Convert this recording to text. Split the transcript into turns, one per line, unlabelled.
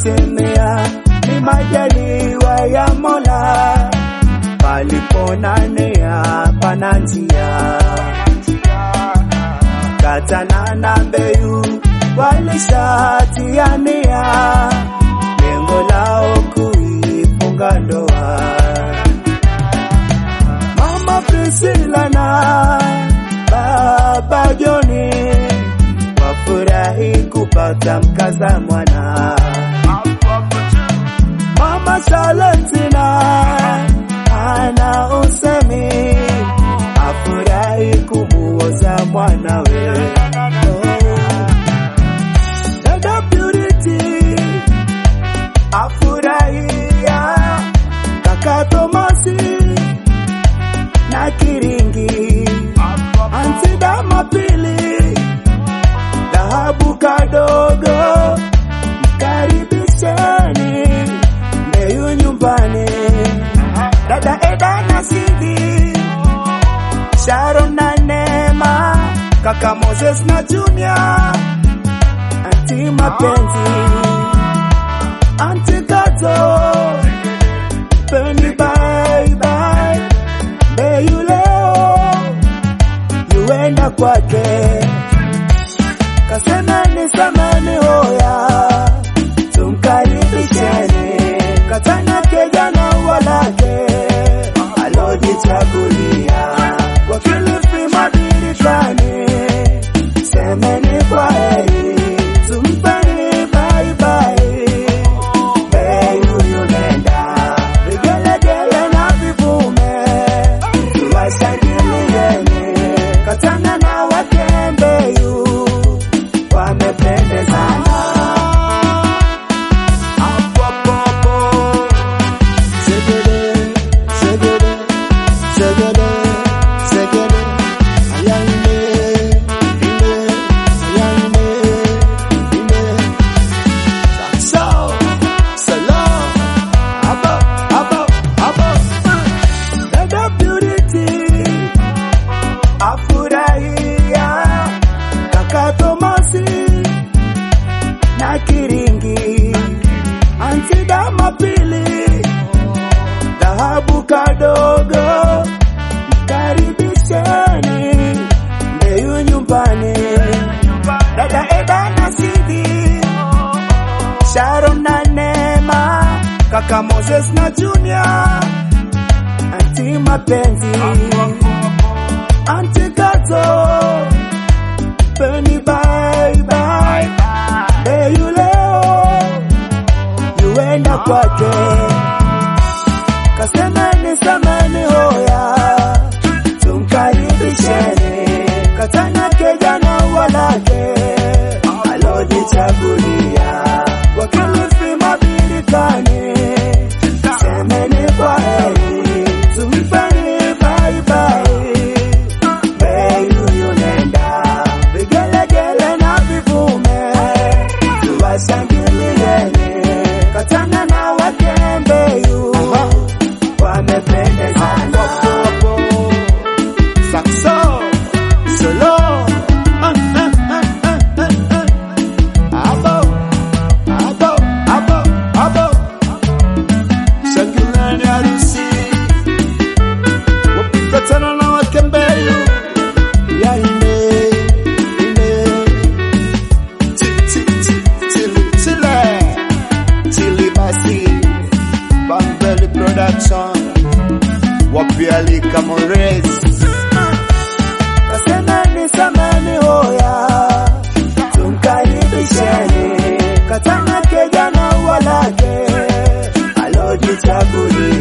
kutimia ni majaliwa ya Mola, palipona nia pana njia. Katana na Mbeyu walishatiania lengo lao kuifunga ndoa. Mama Priscilla na Baba Joni wafurahi kupata mkaza mwana. Mama Salentina ana usemi afurahi kumuoza mwanawe. Oh. Dada Purity afurahia kaka Tomasi na Kiringi Anti Dama Pili dhahabu kadogo karibisheni Mbeyu nyumbani dada Eda na Sidi Sharon na Neema kaka Moses na Junior Anti mapenzi Anti Kato Penny bye bye Mbeyu leo yuenda kwake kasemeni semeni hoya tumkaribisheni katana kijana walake alojichagulia wakilifi madirisani semeni kwa heri tumpeni baibai Mbeyu yunenda vigelegele na vivume tuwashangilieni katana na wake Mbeyu wamependezana hapo hapo segede segede segede segede ayane ine ayane ine so salam abo abo abo dada purity afurahia kaka Tomasi na Kiringi Anti Dama Pili dhahabu kadogo karibisheni Mbeyu nyumbani dada Eda na Sidi Sharon na Neema kaka Moses na Junior Anti mapenzi Anti Kato Penny bye bye Mbeyu leo yuenda kwake kasemeni semeni hoya tumkaribisheni katana kijana walake alojichagulia wakilifi mabilikani semeni kwa heri tumpeni baibai Mbeyu yunenda vigelegele na vivume tuwashangilieni katana na wake Mbeyu wamependezana Saxo solo Ah, ah, ah, ah, ah, ah. Abo abo abo abo shangilieni harusi wapikatana na wake Mbeyu ya ine ine Ti- ti- ti- tili tile tili basi Bambeli Production wapialika Morez kasemeni semeni hoya tumkaribisheni katana kijana walake alojichagulia